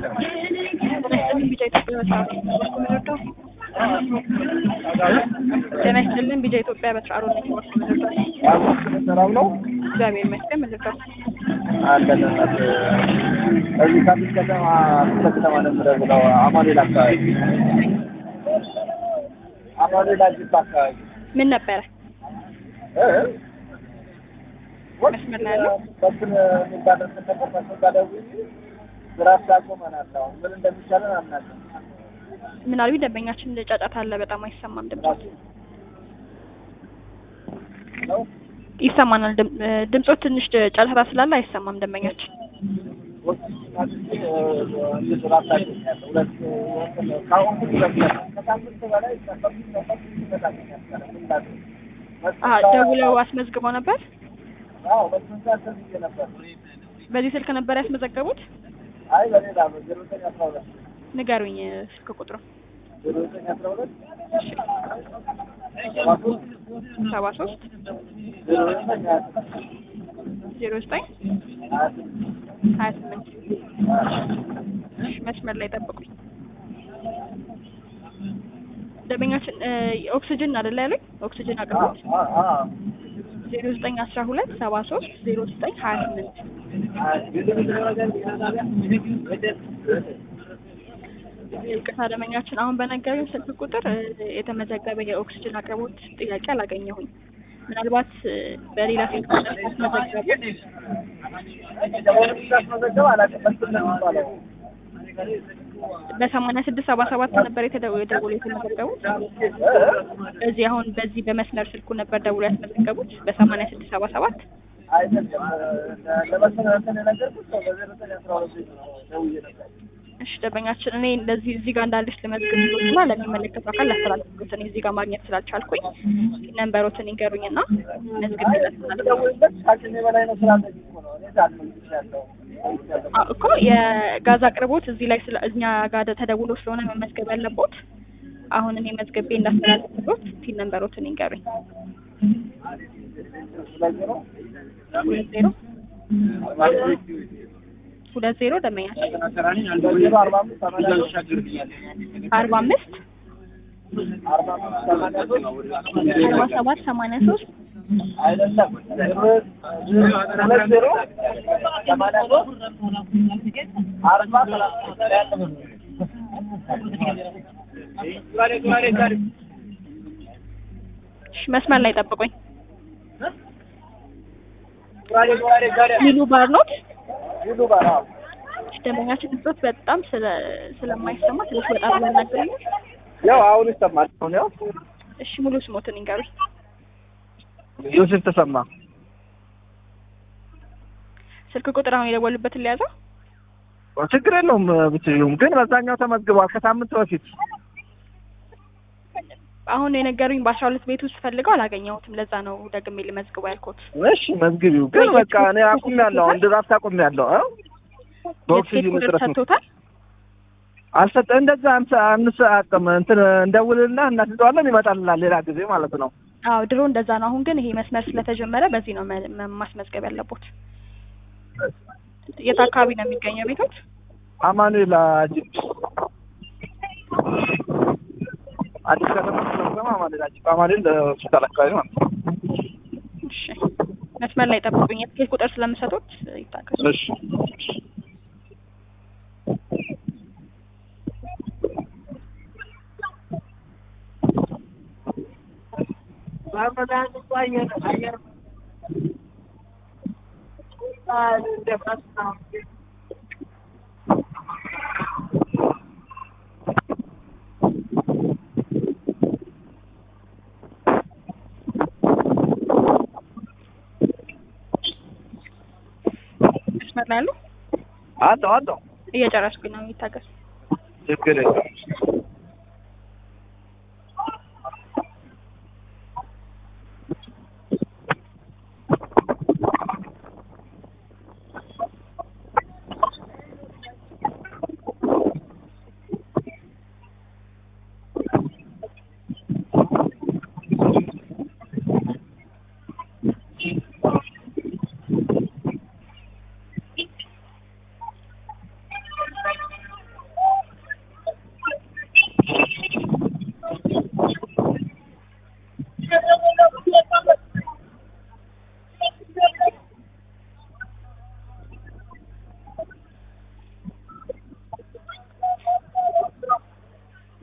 ይስጥልን ቢጫ ኢትዮጵያ በስርዓቱ በኩል ምንወደው ጤና ይስጥልን ቢጫ ኢትዮጵያ በስርዓቱ ነኝ በኩል ምንወደው ሰላም ነው እግዚአብሔር ይመስገን ምንወደው አለን እናት እዚህ ከአዲስ ከተማ ክፍለ ከተማ ነው የምደውለው አማኑኤል አካባቢ አማኑኤል አዲስ አካባቢ ምን ነበረ እ? መስመር ላይ ያለው? በትን የሚባል እንትን ነበር መስመር ጋር ደውዬ ስራ አቁመናል አሁን ምን እንደሚቻለን አናውቅም ምናልባት ደንበኛችን ጫጫታ አለ በጣም አይሰማም ድምጾት ነው ይሰማናል ድም- እ፣ ድምጾት ትንሽ ጫጫታ ስላለ አይሰማም ደንበኛችን አሀ ደውለው አስመዝግበው ነበር በዚህ ስልክ ነበር ያስመዘገቡት ንገሩኝ እ፣ ስልክ ቁጥሩ ሰባ ሶስት ዜሮ ዘጠኝ ሀያ ስምንት እሺ፣ መስመር ላይ ጠብቁኝ ደንበኛችን እ፣ ኦክስጅን አይደለ ያሉኝ ኦክስጅን አቅርቦት ዜሮ ዘጠኝ አስራ ሁለት ሰባ ሶስት ዜሮ ዘጠኝ ሀያ ስምንት ይቅርታ ደንበኛችን አሁን በነገሩኝ ስልክ ቁጥር እ፣ የተመዘገበ የኦክስጅን አቅርቦት ጥያቄ አላገኘሁኝ ምናልባት እ፣ በሌላ ስልክ ቁጥር ካስመዘገቡ በሰማንያ ስድስት ሰባ ሰባት ነበር የተደው- የደውሎ የተመዘገቡት እዚህ አሁን በዚህ በመስመር ስልኩ ነበር ደውሎ ያስመዘገቡት በሰማንያ ስድስት ሰባ ሰባት እሺ ደንበኛችን እኔ እንደዚህ እዚህ ጋር እንዳለች ልመዝግብሎትና ለሚመለከቱ አካል ላስተላልፍሎት እኔ እዚህ ጋር ማግኘት ስላልቻልኩኝ ነንበሮትን ይንገሩኝና መዝግብ እኮ የጋዝ አቅርቦት እዚህ ላይ ስለ እኛ ጋር ተደውሎ ስለሆነ መመዝገብ ያለቦት አሁን እኔ መዝገቤ እንዳስተላልፍሎት ፊል ነንበሮትን ይንገሩኝ ሁለት ዜሮ ሁለት ዜሮ ደንበኛችን አርባ አምስት አርባ ሰባት ሰማንያ ሶስት እሺ፣ መስመር ላይ ጠብቁኝ ሚሉ ባር ኖት እሺ፣ ደንበኛችን ድምፆት በጣም ስለ ስለማይሰማ ትንሽ ወጣ ብሎ ያናግሩኛል ያው አሁን ይሰማል። አሁን ያው እሺ ሙሉ ስሞትን ይንገሩኝ ዮሴፍ ተሰማ ስልክ ቁጥር አሁን የደወሉበትን ሊያዘው ችግር የለውም ብትዩም ግን በዛኛው ተመዝግቧል ከሳምንት በፊት አሁን የነገሩኝ በአስራ ሁለት ቤት ውስጥ ፈልገው አላገኘሁትም ለዛ ነው ደግሜ ልመዝግበው ያልኩት እሺ መዝግቢው ግን በቃ እኔ አቁሜያለሁ አሁን ድራፍት አቁሜያለሁ እ የትኬት በኦክሲጅን ቁጥር እጥረት ነው ሰጥቶታል አልሰጠ እንደዛ አንተ አንሰአቅም እንትን እንደውልና እናስይዘዋለን ይመጣልናል ሌላ ጊዜ ማለት ነው አዎ ድሮ እንደዛ ነው አሁን ግን ይሄ መስመር ስለተጀመረ በዚህ ነው መ- መ- ማስመዝገብ ያለቦት የት አካባቢ ነው የሚገኘው ቤቶች አማኑኤል አጂፕ አዲስ ከተማ ስለሆነ አማኑኤል አጂፕ አማኑኤል ሆስፒታል አካባቢ ማለት ነው እሺ መስመር ላይ ጠብቁኝ የትኬት ቁጥር ስለምሰጡት ይታገሱ እሺ መስመር ላይ አሉ አለው አለው እየጨረስኩኝ ነው ይታገሱ ችግር የለም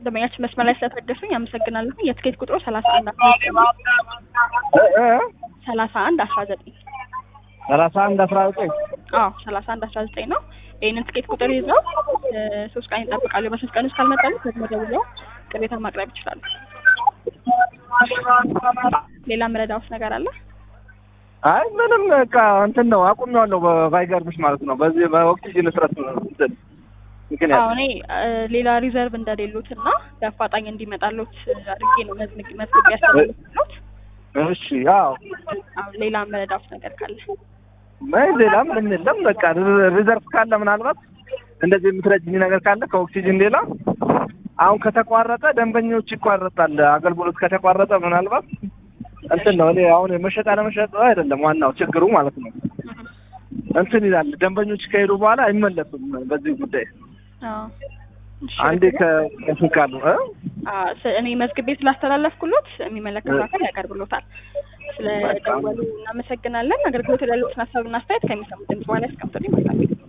ደንበኛችን መስመር ላይ ስለታገሱኝ አመሰግናለሁ። የትኬት ቁጥሩ ሰላሳ አንድ አስራ ዘጠኝ እ እ ሰላሳ አንድ አስራ ዘጠኝ ሰላሳ አንድ አስራ ዘጠኝ አዎ ሰላሳ አንድ አስራ ዘጠኝ ነው። ይህንን ትኬት ቁጥር ይዘው እ ሶስት ቀን ይጠብቃሉ። በሶስት ቀን ውስጥ ካልመጣሉ ደግሞ ደውለው ቅሬታ ማቅረብ ይችላሉ። ሌላ መረዳውስ ነገር አለ? አይ ምንም በቃ እንትን ነው አቁሜዋለሁ። በ- ባይገርምሽ ማለት ነው በዚህ በኦክሲጅን እጥረት እንትን ምክንያት አዎ እኔ እ ሌላ ሪዘርቭ እንደሌሉት እና በአፋጣኝ እንዲመጣሉት አድርጌ ነው መዝግ መዝግብ ያስተላልፍሉት። እሺ አዎ አሁን ሌላ መረዳውስ ነገር ካለ አይ ሌላ ምንም የለም። በቃ ሪ- ሪዘርቭ ካለ ምናልባት እንደዚህ የምትረጅኝ ነገር ካለ ከኦክሲጅን ሌላ አሁን ከተቋረጠ ደንበኞች ይቋረጣል። አገልግሎት ከተቋረጠ ምናልባት እንትን ነው እኔ አሁን መሸጥ አለመሸጥ አይደለም ዋናው ችግሩ ማለት ነው። እንትን ይላል ደንበኞች ከሄዱ በኋላ አይመለሱም። በዚህ ጉዳይ አዎ እሺ፣ አንዴ ከእንትን ካሉ እ አዎ፣ ስ- እኔ መዝግቤ ስላስተላለፍኩሎት የሚመለከተው አካል ያቀርብሎታል። ስለደወሉ እናመሰግናለን። አገልግሎት ያሉትን ሀሳብና አስተያየት ከሚሰሙት ድምጽ በኋላ ያስቀምጡልኝ። መልካም ጊዜ